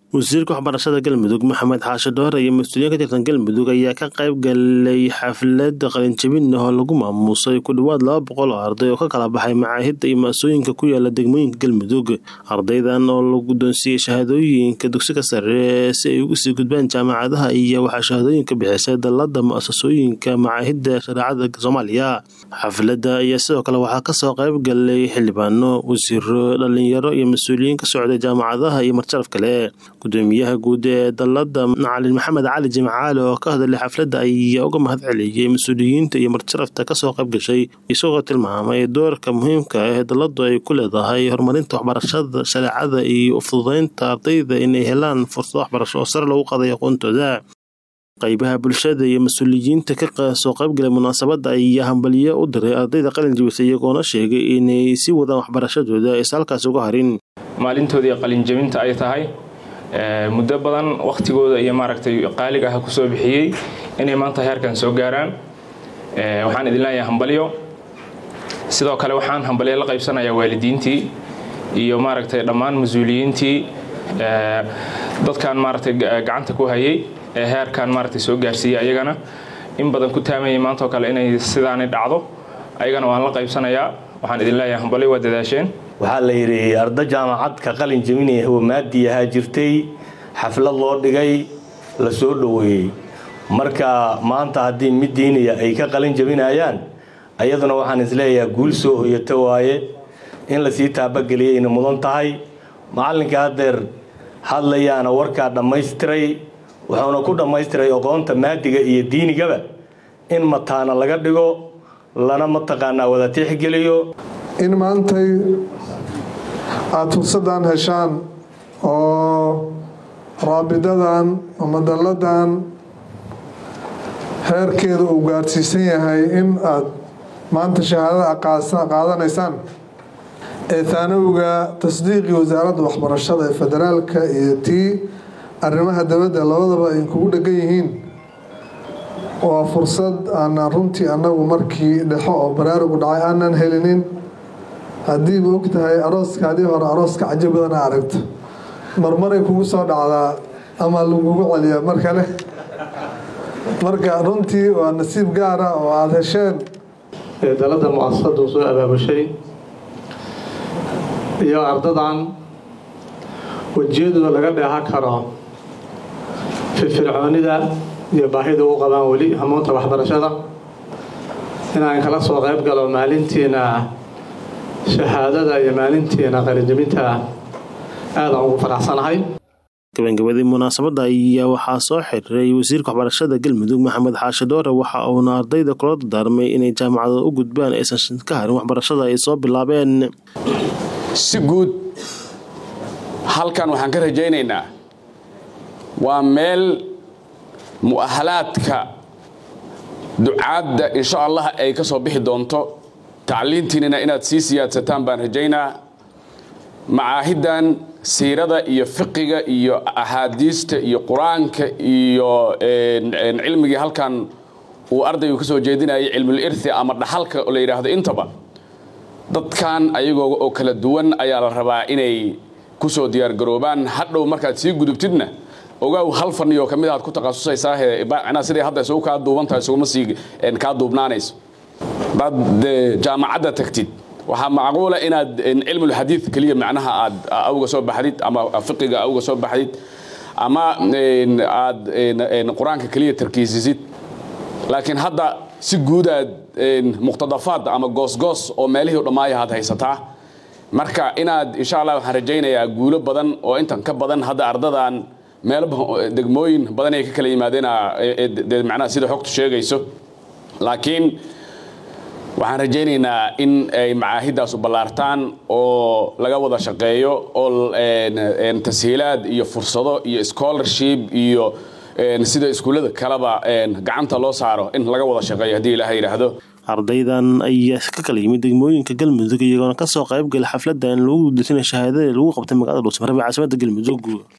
wasiirka waxbarashada galmudug maxamed xaashi dhoore iyo mas-uuliyiin ka tirsan galmudug ayaa ka qayb galay xaflad qalinjabin ah oo lagu maamuusay ku dhowaad laba boqol oo arday oo ka kala baxay macaahidda iyo ma-sooyinka ku yaala degmooyinka galmudug ardaydan oo la guddoonsiiyey shahaadooyinka dugsiga sare si ay ugu sii gudbaan jaamacadaha iyo waxaa shahaadooyinka bixisay dalada mu-asasooyinka macaahidda shareecada soomaaliya xafladda ayaa sidoo kale waxaa kasoo qayb galay xildhibaano wasiiro dhalinyaro iyo mas-uuliyiin ka socday jaamacadaha iyo marjaraf kale gudoomiyaha guud ee dalada macalin maxamed cali jimcaale oo ka hadlay xafladda ayaa uga mahad celiyey mas-uuliyiinta iyo marjarafta kasoo qayb gashay isagoo tilmaamay doorka muhiimka ah ee daladu ay ku leedahay horumarinta waxbarashada shareecada iyo ufududeynta ardayda inay helaan fursado waxbarasho oo sare lagu qaday aqoontooda qaybaha bulshada iyo mas-uuliyiinta ka soo qaybgalay munaasabadda ayaa hambaliyo u diray ardayda qalin jibisay iyagoona sheegay inay sii wadaan waxbarashadooda aysa halkaas uga harin maalintoodii qalinjabinta ay tahay muddo badan wakhtigooda iyo maaragtay qaaliga ah kusoo bixiyey inay maanta heerkan soo gaaraan waxaan idin leeyahay hambalyo sidoo kale waxaan hambalyo la qaybsanayaa waalidiintii iyo maaragtay dhammaan mas-uuliyiintii dadkan maaragtay gacanta ku hayay ee heerkan maaragtay soo gaarsiiyey ayagana in badan ku taamayay maanta oo kale inay sidaani dhacdo ayagana waan la qaybsanayaa waxaan idin leeyahay hambalyo waa dadaasheen waxaa la yidhi arda jaamacad ka qalin jabinaya hawamaadii ahaa jirtay xaflad loo dhigay la soo dhoweeyey marka maanta haddii mid diiniya ay ka qalin jabinayaan ayaduna waxaan isleeyahay guul soo hoyata waaye in lasii taabageliyayna mudan tahay macallinka haddeer hadlayaana warkaa dhammaystiray wuxuuna ku dhammaystiray aqoonta maadiga iyo diinigaba in mataana laga dhigo lana mataqaanaa wada tixgeliyo in maantay aada fursaddan heshaan oo raabidadan ama dalladan heerkeeda uu gaadhsiisan yahay in aada maanta shahaadada qaadanaysaan ee taanawga tasdiiqii wasaaradda waxbarashada ee federaalka iyo tii arrimaha dabadda labadaba ay kugu dhegan yihiin waa fursad aanan runtii annagu markii dhexo oo baraarugu dhacay aanan helinin haddiiba og tahay arooskaadii hore arooska cajo badana aragto marmaray kugu soo dhacdaa ama lagugu celiya mar kale marka runtii waa nasiib gaara oo aada hesheen ee dalada mu-asasadu soo abaabushay iyo ardadan wejiyadooda laga dheehan karo firfircoonida iyo baahida u qabaan weli hamuunta waxbarashada inaan kala soo qayb galo maalintiina shahaadada iyo maalintiina qalinjabinta aadaan ugu faraxsanahay gabagabadii munaasabadda ayaa waxaa soo xiriray wasiirka waxbarashada galmudug maxamed xaashi dhoore waxa uuna ardayda kula dardaarmay inay jaamacada u gudbaan aysan ka harin waxbarashada ay soo bilaabeen si guud halkan waxaan ka rajaynaynaa waa meel mu'ahalaadka ducaadda insha allah ay ka soo bixi doonto tacliintiinina inaad sii siyaadsataan baan rajaynaa macaahiddan siirada iyo fiqiga iyo axaadiista iyo qur-aanka iyo cilmigii halkan uu ardaygu ka soo jeedinayay cilmul irthi ama dhaxalka la yidhaahdo intaba dadkan ayagoo oo kala duwan ayaa la rabaa inay ku soo diyaargaroobaan hadhow markaad sii gudubtidna ogaaw hal faniyoo ka mid aad ku takhasusaysaahee macnaha siday hadda isugu kaa duuban tahay isuguma sii kaa duubnaanayso hadaad jaamacadda tagtid waxaa macquula inaad cilmulxadiid keliya macnaha aad awga soo baxdid ama fiqiga awga soo baxdid ama aad qur-aanka keliya tarkiisisid laakiin hadda si guudaad muqtadafaad ama goosgoos oo meelihii dhammaaya aad haysataa marka inaad insha allah waxaan rajaynayaa guulo badan oo intan ka badan hadda ardadan meelo degmooyin badan ay ka kala yimaadeen macnaha sida xogtu sheegayso laakiin waxaan rajaynaynaa in ay macaahiddaas u ballaartaan oo laga wada shaqeeyo oo tashiilaad iyo fursado iyo scholarship iyo sida iskuullada kaleba gacanta loo saaro in laga wada shaqeeyo haddii ilaaha yidhaahdo ardaydan ayaa ka kala yimid degmooyinka galmudug iyagoona kasoo qayb galay xafladda in lagu gudaysana shahaadada lagu qabtay magaalada dhuusmarebe caasimada galmudug